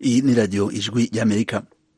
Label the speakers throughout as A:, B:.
A: iyi ni radiyo ijwi ry'amerika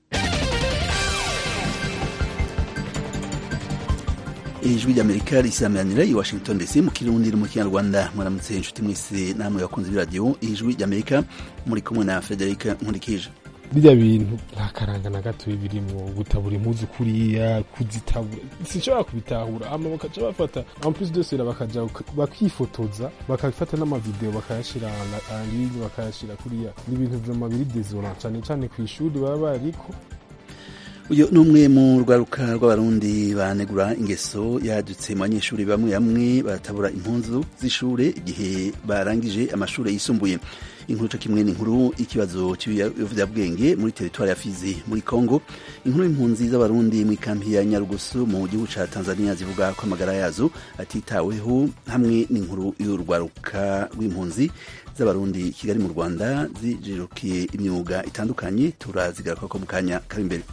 A: ijwi ry'amerika risameranira i washington dc mu kirundi no mu kinyarwanda mwaramutse inshuti mwese namwe bakunze b'iradiyo ijwi ry'amerika muri kumwe na frederic nkurikije
B: birya bintu nta karanga na gato birimwo gutabura impuzu kuriya kuzitabura sinshobora kubitahura hama bakaca bafata en plus de cela bakaja bakifotoza bakafata n'amavideo bakayashira en ligne bakayashira kuriya ni ibintu vyama biri désolant cane cane kw'ishuri baba bariko
A: uyu ni umwe mu rwaruka rw'abarundi banegura ingeso yadutse mu banyeshuri bamwe bamwe batabura impunzu z'ishure igihe barangije amashuri yisumbuye inkuru co kimwe n'inkuru ikibazo cy'ibiyovyabwenge muri teritwari ya Fizi muri Kongo inkuru y'impunzi z'abarundi mu ikampi ya Nyarugusu mu gihugu ca Tanzania zivuga ko amagara yazo atitaweho hamwe n'inkuru y'urwaruka rw'impunzi z'abarundi Kigali mu Rwanda zijirukiye imyuga itandukanye turazigaruka ko mu kanya kari imbere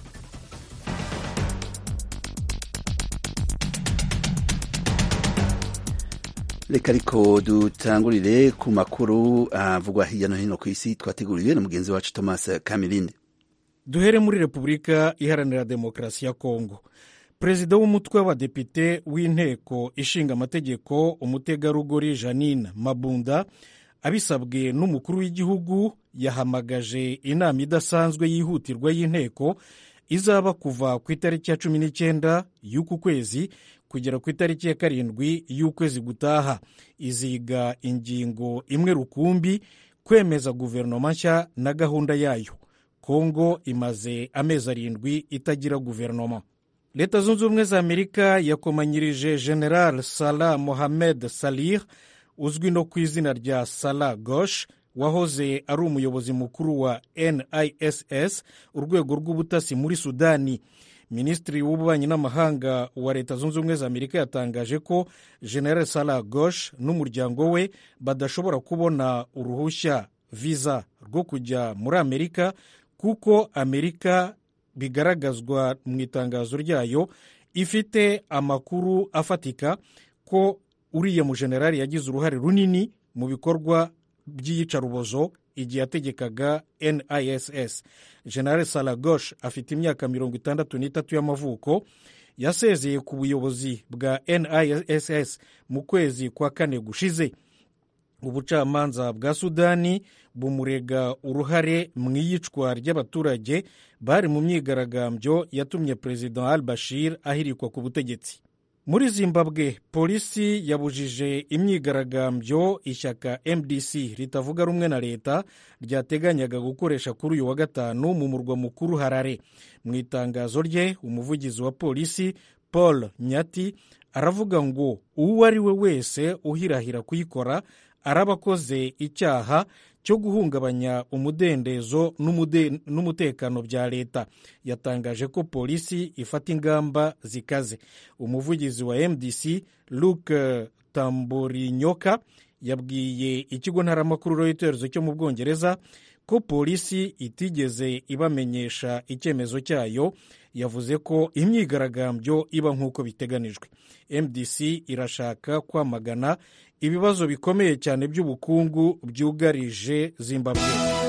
A: reka ariko dutangurire ku makuru avugwa hirya no hino ku isi twateguriwe na mugenzi wacu thomas kamirindi
C: duhere muri repubulika iharanira demokarasi ya kongo perezida w'umutwe w'abadepite w'inteko ishinga amategeko umutegarugori janine mabunda abisabwe n'umukuru w'igihugu yahamagaje inama idasanzwe yihutirwa y'inteko izaba kuva ku itariki ya cumi n'icyenda y'uku kwezi kugera ku itariki ya karindwi y'ukwezi gutaha iziga ingingo imwe rukumbi kwemeza guverinoma nshya na gahunda yayo kongo imaze amezi arindwi itagira guverinoma leta zunze ubumwe za amerika yakomanyirije general salah mohamed salih uzwi no ku izina rya salah gosh wahoze ari umuyobozi mukuru wa niss urwego rw'ubutasi muri sudani minisitiri w'ububanyi n'amahanga wa leta zunze ubumwe za amerika yatangaje ko general salah gosh n'umuryango we badashobora kubona uruhushya viza rwo kujya muri amerika kuko amerika bigaragazwa mu itangazo ryayo ifite amakuru afatika ko uriya mujenerali yagize uruhare runini mu bikorwa by'iyicarubozo igihe yategekaga niss general salagosh afite imyaka mirongo itandatu n'itatu y'amavuko yasezeye ku buyobozi bwa niss mu kwezi kwa kane gushize ubucamanza bwa sudani bumurega uruhare mu iyicwa ry'abaturage bari mu myigaragambyo yatumye perezida al bashir ahirikwa ku butegetsi muri zimbabwe polisi yabujije imyigaragambyo ishyaka mdc ritavuga rumwe na leta ryateganyaga gukoresha kuri uyu wa gatanu mu murwa mukuru harare mu itangazo rye umuvugizi wa polisi paul nyati aravuga ngo uwo ari we wese uhirahira kuyikora araba akoze icyaha cyo guhungabanya umudendezo n'umutekano bya leta yatangaje ko polisi ifata ingamba zikaze umuvugizi wa mdc luke tamburinyoka yabwiye ikigo ntaramakuru reuters cyo mu bwongereza ko polisi itigeze ibamenyesha icyemezo cyayo yavuze ko imyigaragambyo iba nk'uko biteganijwe mdc irashaka kwamagana ibibazo bikomeye cyane by'ubukungu byugarije zimbabwe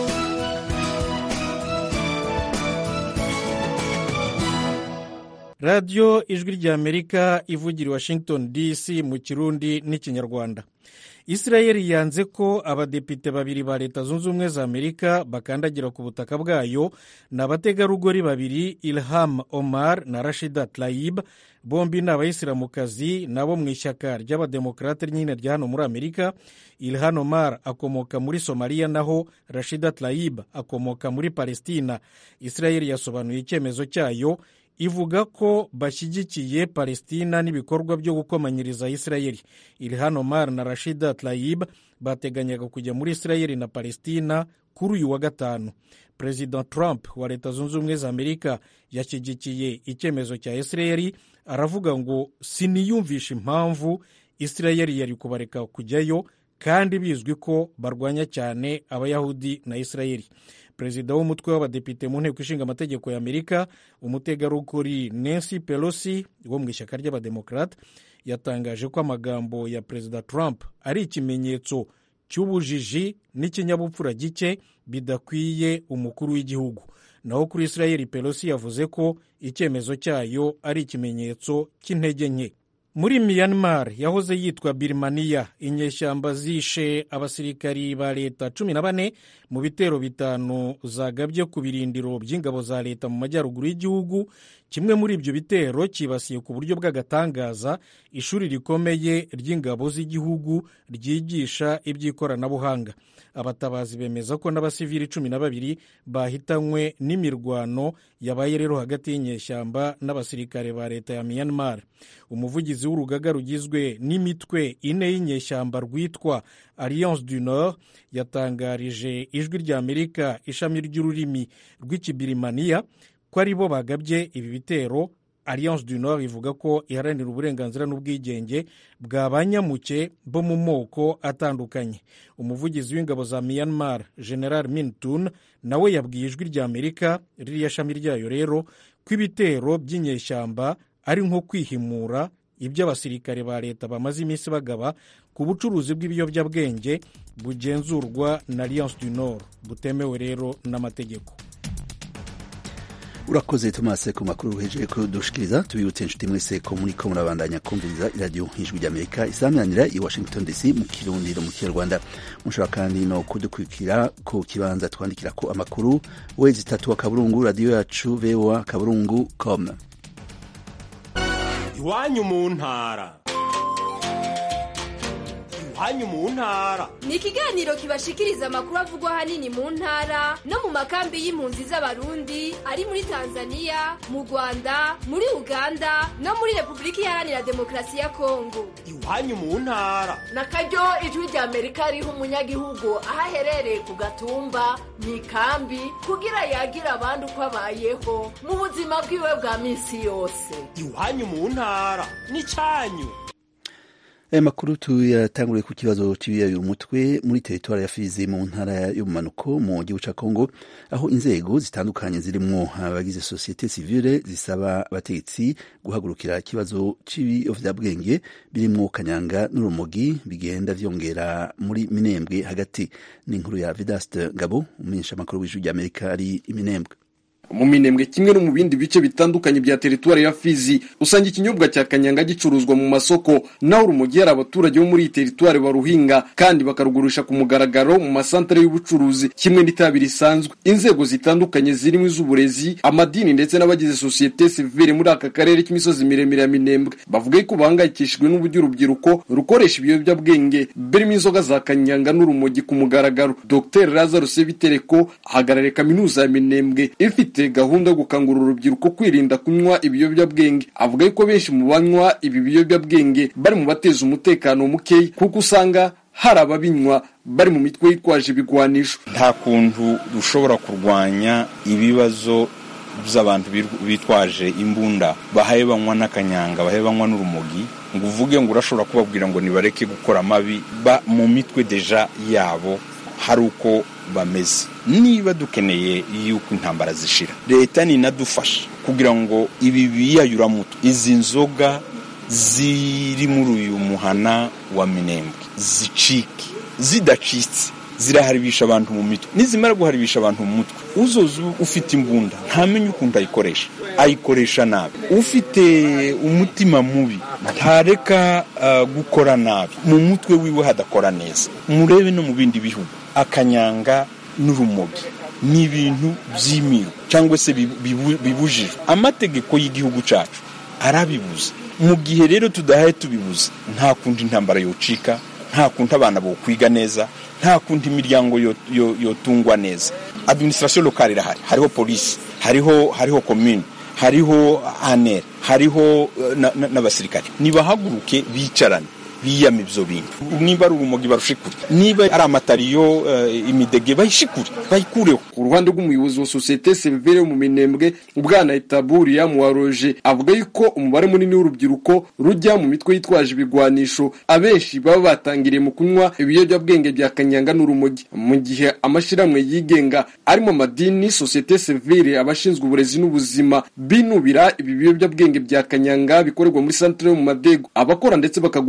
C: radiyo ijwi ry'amerika ivugira i washington dc mu kirundi n'ikinyarwanda israel yanze ko abadepite babiri ba leta zunze ubumwe za amerika bakandagira ku butaka bwayo ni abategarugori babiri ilham omar na rashida tlayib bombi ni abayisilamukazi nabo mu ishyaka ry'abademokarate nyine rya hano muri amerika ilhan omar akomoka muri somaliya naho rashida tlayib akomoka muri palestina israel yasobanuye icyemezo cyayo ivuga ko bashyigikiye palestina n'ibikorwa byo gukomanyiriza isirayeli ilhan omar na rashida tlayib bateganyaga kujya muri isirayeli na palestina kuri uyu wa gatanu perezida trump wa leta zunze ubumwe za amerika yashyigikiye icyemezo cya isirayeli aravuga ngo siniyumvisha impamvu isirayeli yari kubareka kujyayo kandi bizwi ko barwanya cyane abayahudi na isirayeli perezida w'umutwe w'abadepite mu nteko ishinga amategeko ya amerika umutegarugori nancy pelosi wo mu ishyaka ry'abademokarate yatangaje ko amagambo ya perezida trump ari ikimenyetso cy'ubujiji n'ikinyabupfura gike bidakwiye umukuru w'igihugu naho kuri israel pelosi yavuze ko icyemezo cyayo ari ikimenyetso cy'intege nke muri myanmar yahoze yitwa birimaniya inyeshyamba zishe abasirikari ba leta cumi na bane mu bitero bitanu zagabye ku birindiro by'ingabo za leta mu majyaruguru y'igihugu kimwe muri ibyo bitero cyibasiye ku buryo bw'agatangaza ishuri rikomeye ry'ingabo z'igihugu ryigisha iby'ikoranabuhanga abatabazi bemeza ko n'abasivili cumi na babiri bahitanywe n'imirwano yabaye rero hagati y'inyeshyamba n'abasirikare ba leta ya myanmar umuvugizi w'urugaga rugizwe n'imitwe ine y'inyeshyamba rwitwa alliance du nord yatangarije ijwi rya amerika ishami ry'ururimi rw'ikibirimaniya ko ari bo bagabye ibi bitero alliance du nord ivuga ko iharanira uburenganzira n'ubwigenge bwa banyamuke bo mu moko atandukanye umuvugizi w'ingabo za myanmar general mintun nawe yabwiye ijwi rya amerika ririya shami ryayo rero ko ibitero by'inyeshyamba ari nko kwihimura ibyo abasirikare ba leta bamaze iminsi bagaba ku bucuruzi bw'ibiyobyabwenge bugenzurwa na alliance du nord butemewe rero n'amategeko
A: urakoze tomase ku makuru uhejeje kudushikiriza tubibutse inshuti mwese ko muri ko murabandanya kumviriza iradiyo ijwi ry'amerika isaminanira i washington dc mu kirundi no mu kinyarwanda mushobora kandi no kudukurikira ku kibanza twandikira ko amakuru wezi itatu akaburungu radiyo yacu voa kaburungu com
D: iwanyu mu ntara iwanyu mu ntara
E: ni ikiganiro kibashikiriza amakuru avugwa ahanini mu ntara no mu makambi y'impunzi z'abarundi ari muri tanzania mu rwanda muri uganda no muri repubulika iharanira demokarasi ya kongo
D: iwanyu mu ntara
F: na karyo ijwi rya amerika riha umunyagihugu aho aherereye ku gatumba mu ikambi kugira yagira abandi uko abayeho mu buzima bwiwe bwa minsi yose
D: iwanyu mu ntara ni cyanyu
A: aya makuru tuyatanguriye ku kibazo cy'ibiyaye umutwe muri teritwari ya fizi mu ntara y'ubumanuko mu gihugu cya kongo aho inzego zitandukanye zirimo abagize sosiyete sivile zisaba abategetsi guhagurukira ikibazo cy'ibiyovyabwenge birimo kanyanga n'urumogi bigenda vyongera muri minembwe hagati n'inkuru ya vidaste ngabo umumenyesha amakuru w'ijwi ry'amerika ari iminembwe
G: mu minembwe kimwe no mu bindi bice bitandukanye bya teritwari ya Fizi usanga ikinyobwa cya kanyanga gicuruzwa mu masoko naho urumogi hari abaturage bo muri iyi teritwari baruhinga kandi bakarugurisha ku mugaragaro mu masantere y'ubucuruzi kimwe n'itabi risanzwe inzego zitandukanye zirimo iz'uburezi amadini ndetse n'abagize sosiyete sivile muri aka karere k'imisozi miremire ya minembwe bavuga ko bahangayikishijwe n'uburyo urubyiruko rukoresha ibiyobyabwenge birimo inzoga za kanyanga n'urumogi ku mugaragaro dr lazarus bitereko ahagarariye kaminuza ya minembwe ifite gahunda yo gukangurira urubyiruko kwirinda kunywa ibiyobyabwenge avuga yuko benshi mu banywa ibi biyobyabwenge bari mu bateza umutekano mukeya kuko usanga hari ababinywa bari mu mitwe yitwaje ibigwanisho
H: nta kuntu dushobora kurwanya ibibazo by'abantu bitwaje imbunda bahaye banywa n'akanyanga bahaye banywa n'urumogi ngo uvuge ngo urashobora kubabwira ngo nibareke gukora amabi ba mu mitwe deja yabo hari uko bameze niba dukeneye yuko intambara zishira leta ninadufasha kugira ngo ibi biyayuramutwe izi nzoga ziri muri uyu muhana wa minembwe zicike zidacitse ziraharibisha abantu mu mitwe nizimara guharibisha abantu mu mutwe uzoza ufite imbunda ntamenye ukuntu ayikoresha ayikoresha nabi ufite umutima mubi ntareka uh, gukora nabi mu mutwe wiwe hadakora neza murebe no mu bindi bihugu akanyanga n'urumogi ni ibintu by'imirwa cyangwa se bibujijwe amategeko y'igihugu cyacu arabibuza mu gihe rero tudahaye tubibuza nta kundi intambara yocika nta kundi abana bokwiga neza nta kundi imiryango yotungwa neza administration locale irahari hariho polisi hariho hariho commune hariho aner hariho n'abasirikare nibahaguruke bicarane biyama ibyo bintu niba ari urumogi barushikure niba ari amatariyo imidege bayishikure bayikureho
G: ku ruhande rw'umuyobozi wa sosiyete sivile yo mu minembwe ubwana itaburiya muwaroje avuga yuko umubare munini w'urubyiruko rujya mu mitwe yitwaje ibigwanisho abenshi baba batangiriye mu kunywa ibiyobyabwenge bya kanyanga n'urumogi mu gihe amashyirahamwe yigenga arimo amadini sosiyete sivile abashinzwe uburezi n'ubuzima binubira ibi biyobyabwenge bya kanyanga bikorerwa muri santere yo mu madego abakora ndetse bakagurisha izi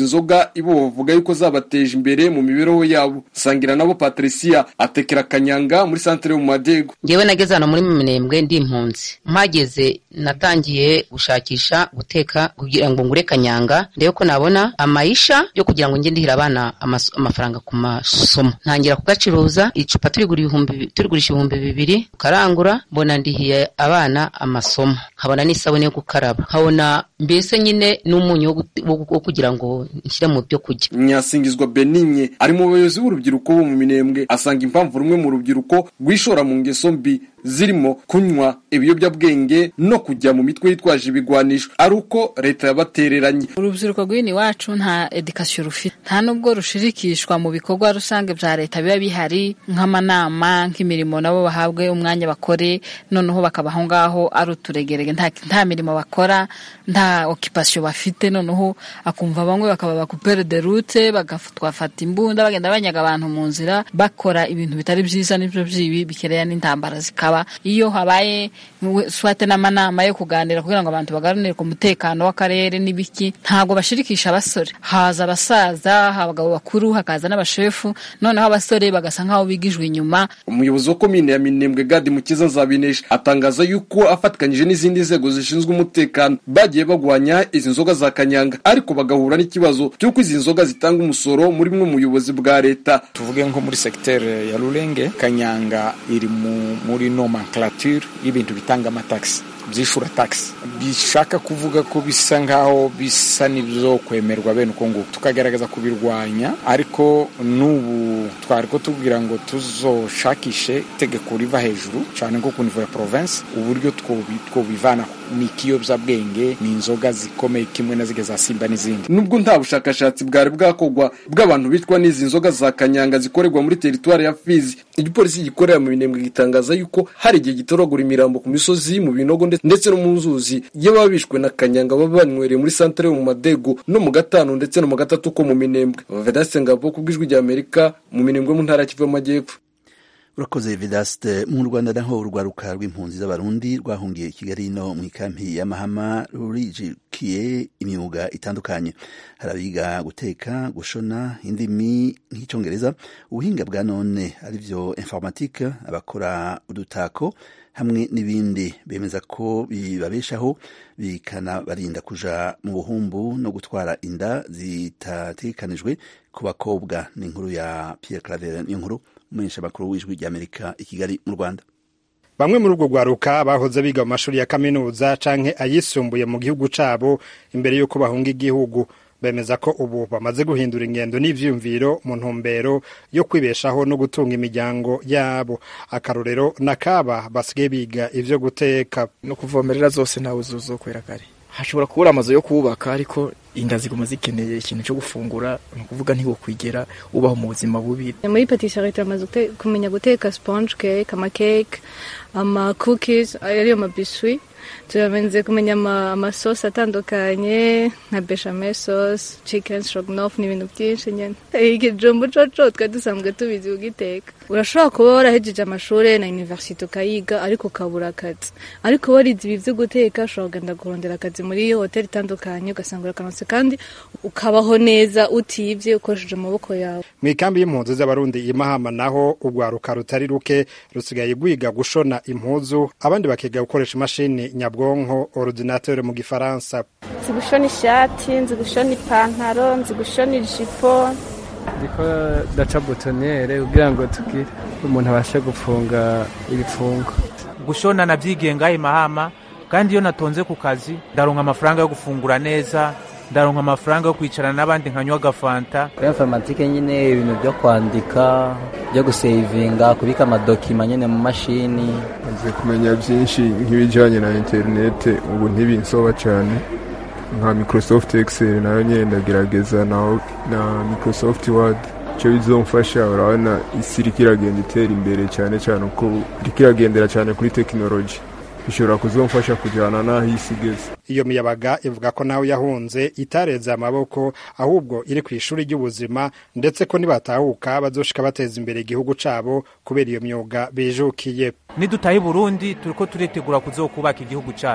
G: nzoga ibo bavuga yuko zabateje imbere mu mibereho yabo sangira nabo patricia atekera kanyanga muri santere yo mu madego
I: ngewe nageze hano muri minembwe ndi impunzi mpageze natangiye gushakisha guteka kugira ngo ngure kanyanga ndebe ko nabona amayisha yo kugira ngo njye ndihira abana amas- amafaranga ku masomo ntangira kugacuruza icupa turigura ibihumbi turigurisha ibihumbi bibiri ukarangura mbona ndihiye abana amasomo nkabona n'isabune yo gukaraba nkabona mbese nyine n'umunyu wo gute- wo- wo kugira ngo nshyire mu byo kurya
G: nyasingizwa benigne ari mu bayobozi b'urubyiruko bo mu minembwe asanga impamvu rumwe mu rubyiruko rwishora mu ngeso mbi zirimo kunywa ibiyobyabwenge no kujya mu mitwe yitwaje ibigwanisho ari uko leta yabatereranye
J: urubyiruko rw'ino iwacu nta edikasiyo rufite nta nubwo rushirikishwa mu bikorwa rusange bya leta biba bihari nk'amanama nk'imirimo nabo bahabwe umwanya bakore noneho bakaba aho ngaho ari uturegerege nta, nta mirimo bakora nta okipasiyo bafite noneho akumva bamwe bakaba bakupere de rute bagatwafata imbunda bagenda banyaga abantu mu nzira bakora ibintu bitari byiza n'ibyo byibi bikereya n'intambara zikaba iyo habaye we- swate n'amanama yo kuganira kugira ngo abantu baganire ku mutekano w'akarere n'ibiki ntabwo bashirikisha abasore haza abasaza abagabo bakuru hakaza n'abashefu noneho abasore bagasa nk'aho bigijwe inyuma
G: umuyobozi wa komine ya minembwe gadi mukiza nzabinesha atangaza yuko afatikanyije n'izindi nzego zishinzwe umutekano bagiye bagwanya izi nzoga za kanyanga ariko bagahura n'ikibazo cy'uko izi nzoga zitanga umusoro muri bumwe mu buyobozi bwa leta
K: tuvuge nko muri segiteri ya rurenge kanyanga iri mu, muri nomenclature y'ibintu bitanga amatagisi byishura taxi bishaka kuvuga ko bisa nkaho bisa n'ibyo kwemerwa bene uko nguko tukagerageza kubirwanya ariko n'ubu twari ko tubwira ngo tuzoshakishe itegeko riva hejuru cyane nko ku nivo ya province uburyo twobi- twobivana ni ikiyobyabwenge ni inzoga zikomeye kimwe na zige za simba n'izindi
G: nubwo nta bushakashatsi bwari bwakorwa bw'abantu bitwa n'izi nzoga za kanyanga zikorerwa muri teritwari ya fizi igipolisi gikorera mu minembwe gitangaza yuko hari igihe gitoragura imirambo ku misozi mu binogo ndetse- ndetse no mu nzuzi y'ababa bishwe na kanyanga baba banywereye muri santere yo mu madego no mu gatanu ndetse no mu gatatu ko mu minembwe vedaste ngabo ku bw'ijwi rya amerika mu minembwe mu ntara ya kivu y'amajyepfo
A: urakoze vedaste mu rwanda naho urwaruka rw'impunzi z'abarundi rwahungiye i kigali no mu ikampi ya mahama rurijikiye imyuga itandukanye hari abiga guteka gushona indimi nk'icyongereza ubuhinga bwa none aribyo informatike abakora udutako hamwe n'ibindi bemeza ko bibabeshaho bikanabarinda kuja mu buhumbu no gutwara inda zitatekanijwe ku bakobwa ni inkuru ya Pierre Claver ni inkuru umumenyesha makuru w'ijwi ry'Amerika i Kigali mu Rwanda
L: bamwe muri urwo rwaruka bahoze biga mu mashuri ya kaminuza canke ayisumbuye mu gihugu cabo imbere y'uko bahunga igihugu bemeza ko ubu bamaze guhindura ingendo n'ivyiyumviro mu ntumbero yo kwibeshaho no gutunga imiryango yabo akarorero nakaba basigaye biga ivyo guteka
M: no kuvomerera zose ntawe uzokwera kare hashobora kubura amazu yo kubaka ariko inda ziguma zikeneye ikintu cyo gufungura ni ukuvuga ntiwokwigera ubaho mu buzima bubi
N: muri patisserie turamaze gute- kumenya guteka sponge cake amakeke ama cookies ariyo mabiswi turamaze kumenya ama- amasosi atandukanye nka bechamel sauce chicken stroganoff n'ibintu byinshi nyene ikijumbu coco twari dusanzwe tubizi kugiteka urashobora kuba warahejeje amashuri na universite ukayiga ariko ukabura akazi ariko warize ibi vyo guteka ushobora kugenda kurondera akazi muri iyo hoteli itandukanye ugasanga urakanutse kandi ukabaho neza utibye ukoresheje amaboko yawe
L: mu ikambi y'impunzi z'abarundi i mahama naho urwaruka rutari ruke rusigaye rwiga gushona impuzu abandi bakiga gukoresha imashini nyabwonko ordinateur mu gifaransa
O: nzi gushona ishati nzi gushona ipantaro nzi gushona ijipo
P: ndiko daca butonere kugira ngo tugire umuntu abashe gufunga ibifungo
Q: gushona nabyigenga i mahama kandi iyo natonze ku kazi ndaronka amafaranga yo gufungura neza ndaronka amafaranga yo kwicarana n'abandi nkanywa agafanta
R: kuri informatike nyine ibintu byo kwandika byo gusevinga kubika amadokima nyine mu mashini
B: nzi kumenya byinshi nk'ibijyanye na interinete ubu ntibinsoba cyane nka microsoft excel nayo nyine ndagerageza naho na microsoft word icyo bizomfasha urabona isi iriko iragenda itera imbere cyane cyane uko iriko iragendera cyane kuri tekinoloji bishobora kuzomfasha kujyana n'aho isi igeze
L: iyo miyabaga ivuga ko nawe yahunze itareze amaboko ahubwo iri ku ishuri ry'ubuzima ndetse ko nibatahuka bazoshika bateza imbere igihugu cabo kubera iyo myuga bijukiye
Q: nidutaha i burundi turiko turitegura kuzokubaka igihugu cacu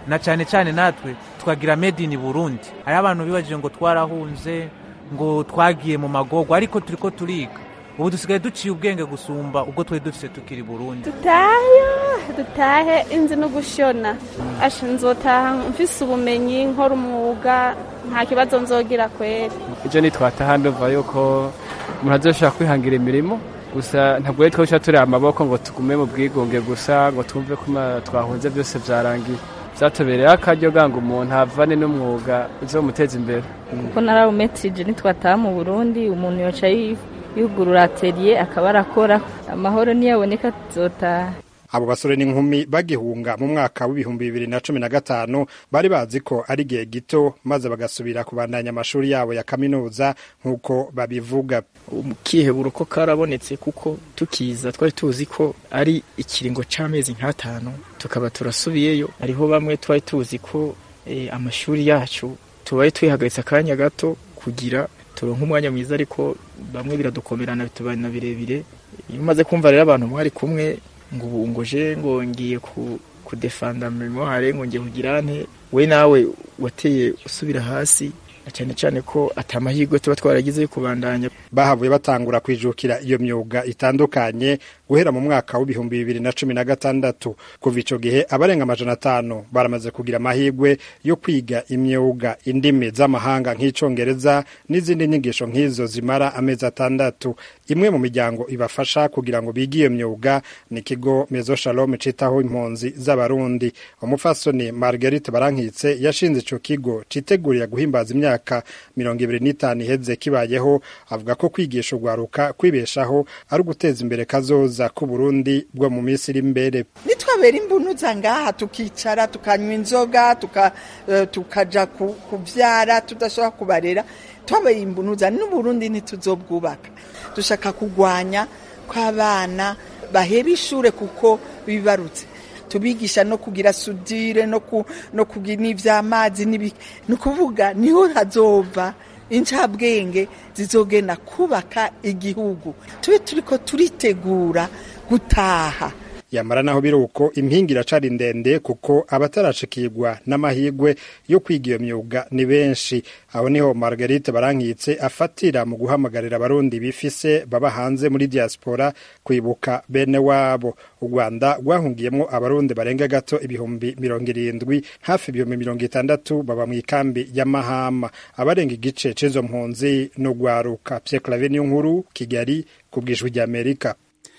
Q: na cyane cyane natwe tukagira made in burundi hariho abantu bibajije ngo twarahunze ngo twagiye mu magogo ariko turi ko turiga ubu dusigaye duciye ubwenge gusumba ubwo twari dufite tukiri burundi
O: dutahe dutahe inzi no gushona asha nzotaha mfise ubumenyi nkora umwuga nta kibazo nzogira kwera
P: ivyo nitwataha ndumva yuko umuntu azoshobora kwihangira imirimo gusa ntabwo rero twosha turi amaboko ngo tugume mu bwigunge gusa ngo twumve ko twahunze byose vyarangiye vyatubereye akaryo ganga umuntu avane n'umwuga uzomuteza imbere
S: kuko narawumetrije nitwataha mu burundi umuntu yoca yugurura atelier akaba arakora amahoro niyaboneka tuzotaha
L: abo basore n'inkumi bagihunga mu mwaka w'ibihumbi bibiri na cumi na gatanu bari bazi ko ari igihe gito maze bagasubira kubandanya amashuri yabo ya kaminuza nk'uko babivuga
M: kihebura ko karabonetse kuko tukiza twari tuzi ko ari ikiringo c'amezi nk'atanu tukaba turasubiyeyo hariho bamwe twari tuzi ko e, amashuri yacu tubaye twihagaritse akanya gato kugira turonke umwanya mwiza ariko bamwe biradukomerana bitubana birebire iyo umaze kumva rero abantu mwari kumwe ngo ubu ngo je ngo ngiye ku kudefanda memoire ngo ngiye kugira nte we nawe wateye usubira hasi cyane cyane ko atamahirwe tuba twaragize yo kubandanya
L: bahavuye batangura kwijukira iyo myuga itandukanye guhera mu mwaka w'ibihumbi bibiri na cumi na gatandatu kuva ico gihe abarenga amajana atanu baramaze kugira amahirwe yo kwiga imyuga indimi z'amahanga nk'icongereza n'izindi nyigisho nk'izo zimara amezi atandatu imwe mu miryango ibafasha kugira ngo bige iyo myuga ni ikigo mezo shalom citaho impunzi z'abarundi umufasoni marguerite barankitse yashinze ico kigo citegurira guhimbaza imyaka mirongo ibiri n'itanu iheze kibayeho avuga ko kwigisha urwaruka kwibeshaho ari uguteza imbere kazoza k'uburundi bwo mu minsi iri imbere
T: nitwabera imbunuza ngaha tukicara tukanywa inzoga tuka, uh, tukaja kuvyara tudashobora kubarera twabaye imbunuza n'uburundi ntituzobwubaka dushaka kugwanya kw'abana baheba ishure kuko bibarutse tubigisha no kugira sudire no ku, no kugira n'ivy'amazi ni ukuvuga niho hazova incabwenge zizogenda kubaka igihugu tube turiko turitegura gutaha
L: yamara naho biri uko impinga iracari ndende kuko abatarashikirwa n'amahirwe yo kwiga iyo myuga ni benshi aho niho margarite barankitse afatira mu guhamagarira abarundi bifise baba hanze muri diaspora kwibuka bene wabo u rwanda rwahungiyemo abarundi barenga gato ibihumbi mirongo irindwi hafi ibihumbi mirongo itandatu baba mu ikambi y'amahama abarenga igice c'izo mpunzi n'urwaruka pye clave niyo nkuru kigali ku bwijwi ry'amerika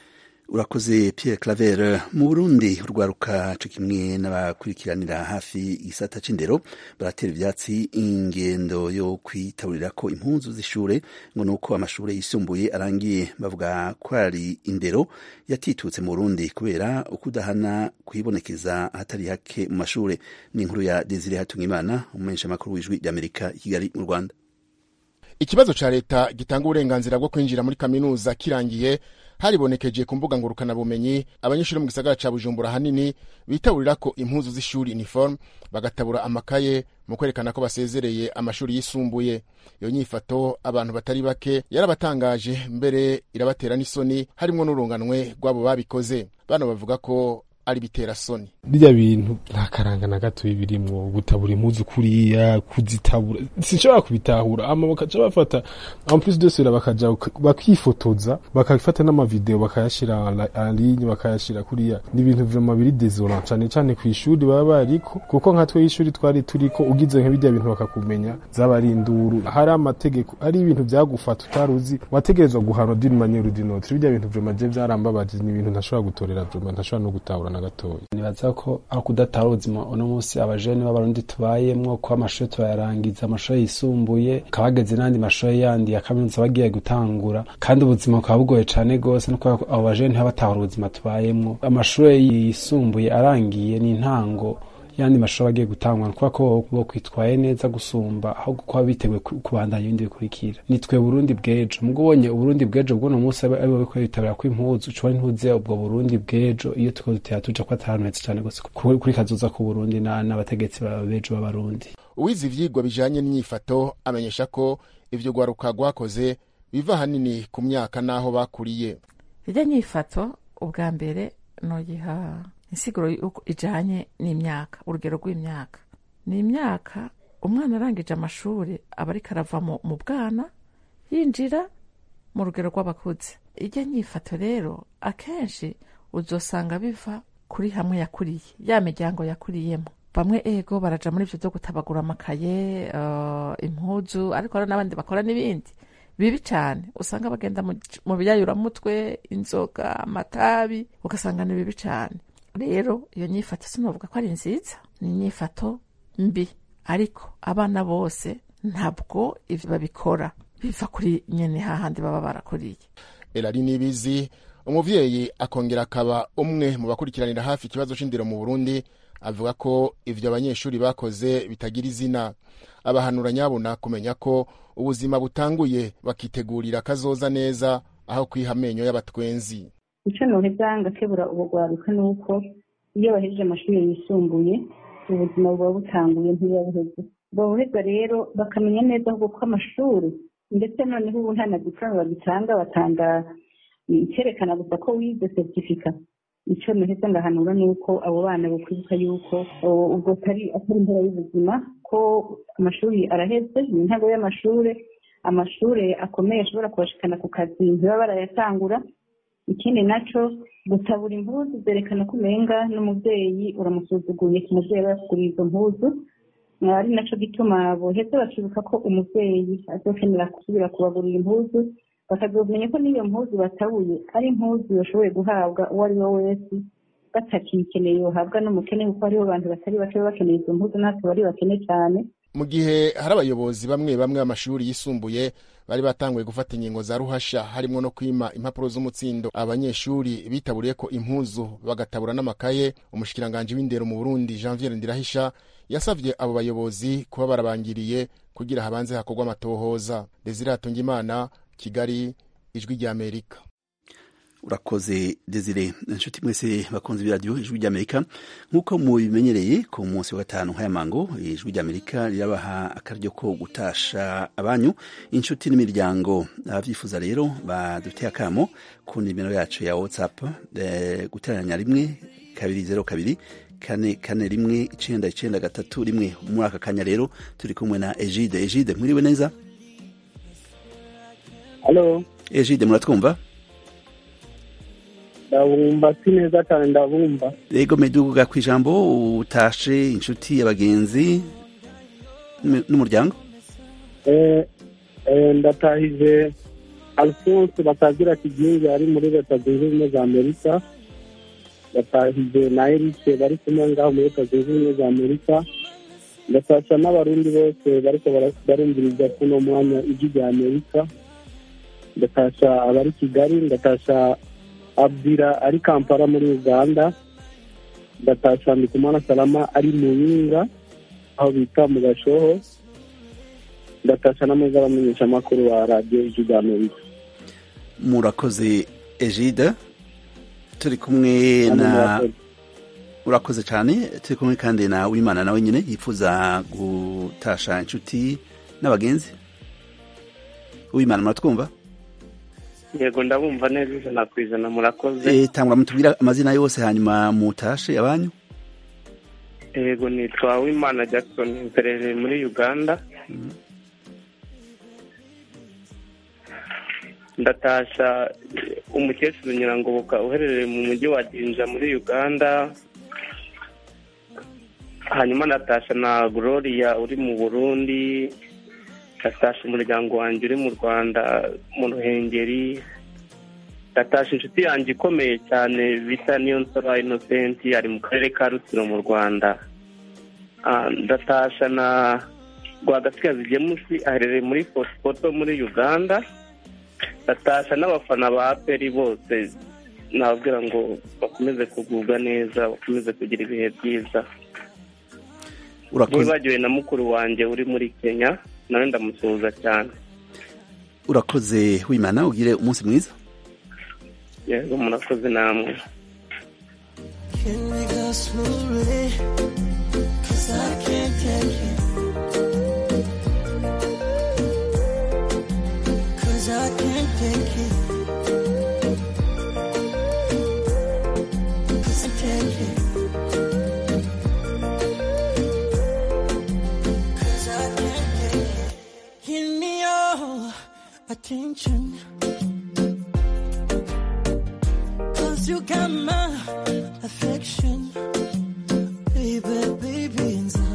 A: urakoze Pierre Claver mu Burundi urwaruka co kimwe n'abakurikiranira hafi igisata c'indero baratera ivyatsi ingendo yo kwitaburira ko impunzu z'ishure ngo nuko amashure yisumbuye arangiye bavuga ko ari indero yatitutse mu Burundi kubera ukudahana kwibonekeza ahatari hake mu mashure ni inkuru ya Desire Hatungimana umumenyesha makuru w'ijwi ry'Amerika i Kigali mu Rwanda
U: ikibazo ca leta gitanga uburenganzira bwo kwinjira muri kaminuza kirangiye haribonekeje ku mbuga ngurukanabumenyi abanyeshuri mu gisagara ca bujumbura hanini bitabulira ko impuzu z'ishuri uniforme bagatabura amakaye mu kwerekana ko basezereye amashuri yisumbuye iyo nyifato abantu batari bake yarabatangaje mbere irabatera n'isoni harimwo n'urunganwe rw'abo babikoze bano bavuga ko ari bitera soni
B: birya bintu nta karanga na gato birimwo gutabura impuzu kuriya kuzitabura sinshobora kubitahura ama bakaca bafata en plus de cela bakaja bakifotoza bakafata n'amavideo bakayashira en ligne bakayashira kuriya ni ibintu vraiment biri désolant cane cane ku ishuri baba bariko kuko nka twe ishuri twari turiko ugize nka birya bintu bakakumenya zaba ari induru hari amategeko ari ibintu vyagufata utaruzi wategerezwa guhanwa d'une manière ou d'une autre birya bintu vraiment je vyarambabaje ni ibintu ntashobora gutorera vraiment ntashobora no gutahura na gatoya
V: nibaza ko aho kudatahura ubuzima uno munsi abajene b'abarundi tubayemwo ko amashuri turayarangiza amashuri yisumbuye akaba hageze n'andi mashuri yandi ya kaminuza bagiye gutangura kandi ubuzima bukaba bugoye cane gose no kubera ko abo bajene ntibabatahura ubuzima tubayemwo amashuri yisumbuye arangiye ni intango yandi mashuri agiye gutangwa kubera ko bo kwitwaye neza gusumba aho kuba biteguye kubandanya ibindi bikurikira nitwe burundi bw'ejo mubwo ubonye uburundi bw'ejo bw'uno munsi ari bo biko bitabira ko impuzu ushobora ntuze ubwo burundi bw'ejo iyo tuko dutera tuja ko atari heza cane gose kuri kazoza ku burundi n'abategetsi b'ejo b'abarundi
U: uwize ivyigwa bijanye n'inyifato amenyesha ko ivyo rwaruka rwakoze biva hanini ku myaka n'aho bakuriye
W: irya nyifato ubwa mbere nogiha
C: insiguro y'uko ijanye n'imyaka urugero rw'imyaka ni imyaka umwana arangije amashuri aba ariko arava mu mu bwana yinjira mu rugero rw'abakuze ijya nyifato rero akenshi uzosanga biva kuri hamwe yakuriye ya miryango yakuriyemo bamwe ego baraja muri ivyo vyo gutabagura amakaye uh, impuzu ariko hari n'abandi bakora n'ibindi bibi cyane usanga bagenda mu- mu biyayuramutwe inzoga amatabi ugasanga ni bibi cyane rero iyo nyifato sinovuga ko ari nziza ni inyifato mbi ariko abana bose ntabwo ivyo babikora biva kuri nyene hahandi baba barakuriye
U: Elari Nibizi umuvyeyi akongera akaba umwe mu bakurikiranira hafi ikibazo c'indero mu Burundi avuga ko ivyo abanyeshuri bakoze bitagira izina abahanura nyabona kumenya ko ubuzima butanguye bakitegurira kazoza neza aho kwiha amenyo y'abatwenzi
E: icyo noheza ngakebura ubugwaruka ni uko iyo bahejeje amashuri yisumbuye ubuzima buba butanguye ntibuba buheze buba buheza rero bakamenya neza ahubwo ko amashuri ndetse noneho ubu nta na diplome bagitanga batanga icyerekana gusa ko wize certificat icyo noheza ngahanura ni uko abo bana bakwibuka yuko o, ubwo atari atari impera y'ubuzima ko amashuri araheze ni intango y'amashuri amashuri akomeye ashobora kubashikana ku kazi ntibaba barayatangura ikindi naco gutabura impuzu zerekana ko umenga n'umubyeyi uramusuzuguye ku mubyeyi aba yakuguriye izo mpuzu ari naco gituma boheza bakibuka ko umubyeyi azokenera gusubira kubagurira impuzu bakazomenya ko n'iyo mpuzu batabuye ari impuzu yashoboye guhabwa uwo ari we wese batakiyikeneye yohabwa n'umukene kuko hariho abantu batari bake baba bakeneye izo mpuzu natwe bari bakene cyane
U: mu gihe hari abayobozi bamwe bamwe b'amashuri yisumbuye bari batanguye gufata ingingo za ruhasha harimo no kwima impapuro z'umutsindo abanyeshuri bitaburiye ko impuzu bagatabura n'amakaye umushikiranganji w'indero mu burundi janvier ndirahisha yasavye abo bayobozi kuba barabangiriye kugira habanze hakorwa amatohoza desire hatungimana kigali ijwi ry'amerika
A: urakoze desire inshuti mwese bakunze ibiradiyo ijwi ry'amerika nk'uko mubimenyereye ku munsi wa gatanu nk'ayamango ijwi ry'amerika rirabaha akaryo ko gutasha abanyu inshuti n'imiryango ababyifuza rero baduteye akamo ku nimero yacu ya whatsapp eh, guteranya rimwe kabiri zero kabiri kane kane rimwe icenda icenda gatatu rimwe muri aka kanya rero turi kumwe na egide egide mwiriwe neza
W: halo
A: egide muratwumva
W: ndabumva si neza cyane ndabumva
A: yego meduga ku ijambo utashe inshuti abagenzi n'um- n'umuryango
W: Eh, eh, ndatahije alphonse batagira kigingi ari muri leta zunze ubumwe za amerika ndatahije na erike bari kumwe ngaho muri leta zunze ubumwe za amerika ndatasha n'abarundi bose bariko bara- barumviriza kuno mwanya ijwi rya amerika ndatasha abari kigali ndatasha abdira ari kampala muri uganda ndatasha ndikumana salama ari muyinga aho bita mu gashoho ndatasha n'ameza abamenyeshamakuru wa radiyo ijwi rya amerika
A: murakoze egide turi kumwe
W: Namwe
A: na
W: murakoze.
A: urakoze cyane turi kumwe kandi na wimana nawe nyine yifuza gutasha inshuti n'abagenzi wimana muratwumva
X: yego ndabumva neza ijana ku ijana murakoze
A: Eh, tangura mutubwira amazina yose hanyuma mutashe abanyu
X: yego nitwa wimana jackson mperereye muri uganda ndatasha eh, umukecuru nyirangoboka uherereye mu mujyi wa jinja muri uganda hanyuma ndatasha na gloria uri mu burundi ndatasha umuryango wanjye uri mu rwanda mu ruhengeri ndatasha inshuti yanjye ikomeye cyane bita niyo nsora innocent ari mu karere ka rutsiro mu rwanda Ah, ndatasha na rwagasigazi gemusi aherereye muri fosipoto muri uganda ndatasha n'abafana ba peri bose nababwira ngo bakomeze kugubwa neza bakomeze kugira ibihe byiza
A: urakoze
X: nibagiwe na mukuru wanjye uri muri kenya nawe ndamusuhuza cyane
A: urakoze wimana ugire umunsi mwiza
X: yego murakoze namwe
Y: Can we go slowly? Cause I can't take it. Cause I can't take it. Cause I can't take it. Cause you got my affection. Baby, baby, and so.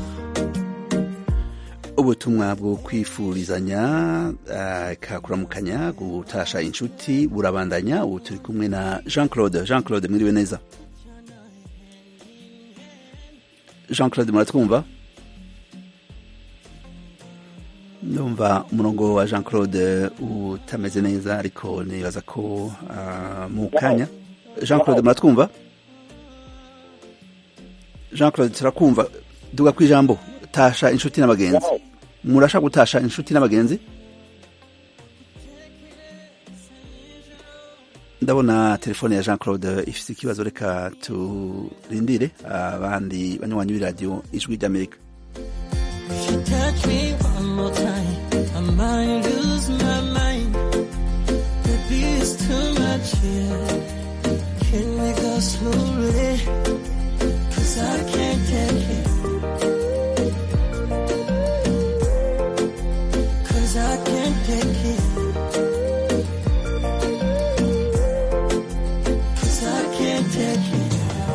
A: ubutumwa bwo kwifurizanya uh, kakuramukanya gutasha inshuti burabandanya ubu turi kumwe na jean claude jean claude mwiriwe neza jean claude muratwumva ndumva umurongo wa jean claude utameze neza ariko nibaza ko uh, mu kanya jean claude muratwumva jean claude turakumva duga ku ijambo tasha inshuti n'abagenzi murasha gutasha inshuti n'abagenzi ndabona telefone ya jean claude ifite ikibazo reka turindire abandi banywanyi b'iradiyo ijwi ry'amerika
Y: If you touch me one more time, I might lose my mind. Baby, it's too much here. Can we go slowly? Cause I can't take it. Cause I can't take it. Cause I can't take it.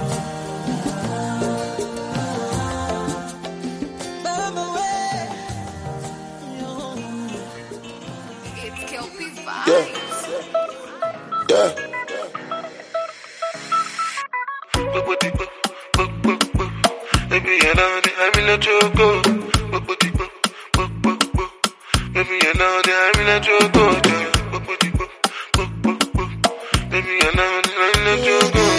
D: Yeah. Yeah.
F: Baby, you know that I'm in a choco. Baby, you know that I'm in a choco. Baby, you know that I'm in a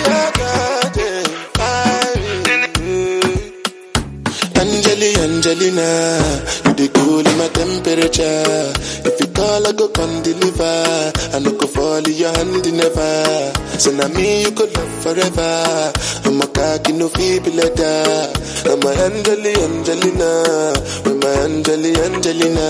F: choco.
D: Angeli, Angelina, you the cool in my temperature. If you call, I go come deliver. I no go fall in your hand never. So now me you could love forever. I'm a cocky no feeble letter. I'm a Angeli, Angelina, with my Angeli, Angelina.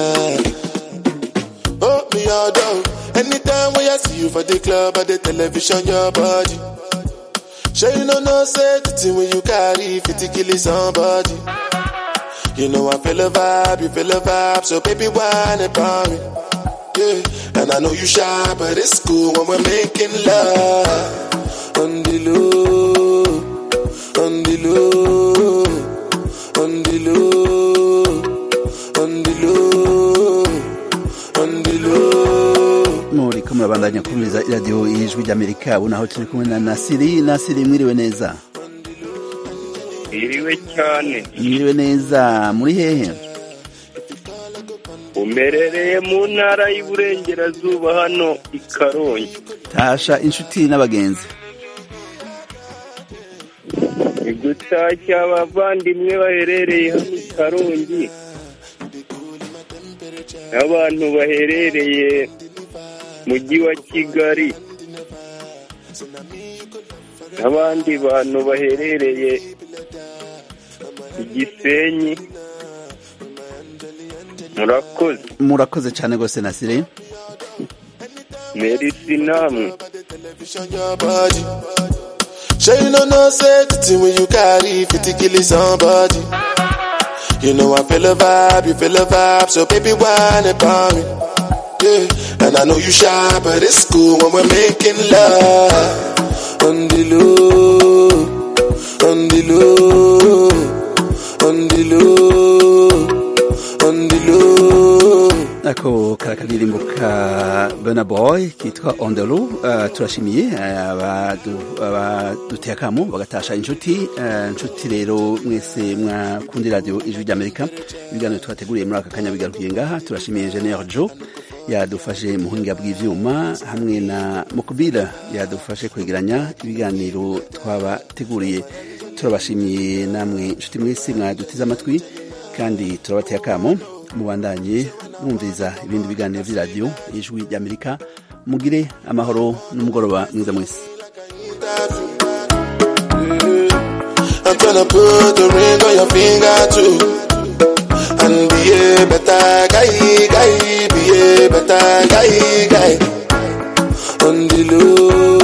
D: Oh, me all down. Anytime when I see you for the club or the television, your body. Sure you know no say the thing when you carry 50 kill somebody. You know I feel a vibe, you feel a vibe, so baby whine about me. Yeah, and I know you shy, but it's cool when we're making love. On the low, on the low, on the low, on the low, on the low.
A: muriko murabandanya kumviriza iradiyo y'ijwi ry'amerika ubu naho turi kumwe na nasiri nasiri mwiriwe neza
X: iriwe cyane
A: mwiriwe neza muri hehe
X: umerereye mu ntara y'Iburengerazuba hano i Karongi
A: tasha inshuti n'abagenzi
X: igutashya abavandimwe baherereye hano i Karongi n'abantu baherereye mujyi wa Kigali n'abandi bantu baherereye i Gisenyi murakoze
A: murakoze cyane rwose nasiri
X: merisi namwe
D: television your body. Sure you know no say the thing when you carry 50 kill somebody. You know I feel a vibe, you feel a vibe, so baby whine about me. Yeah, and I know you shy, but it's cool when we're making love. On the low, on the low, on the low, on the low.
A: ako karakaririmbo ka Burna Boy kitwa On the Low uh, turashimiye uh, abadu- abaduteye akamo bagatasha inshuti uh, inshuti rero mwese mwakundi radio ijwi ry'Amerika ibiganiro twateguriye muri aka kanya bigarukiye ngaha turashimiye Engineer Joe yadufashe mu buhinga bw'ivyuma hamwe na Mukubira yadufashe kwegeranya ibiganiro twabateguriye turabashimiye namwe inshuti mwese mwadutize amatwi kandi turabateye akamo mubandanye mwumviriza ibindi biganiro by'iradiyo ijwi ry'amerika mugire amahoro n'umugoroba mwiza mwese
D: I'm tryna put the ring on your finger too. And be a better guy, guy, be a better guy, guy. On the low.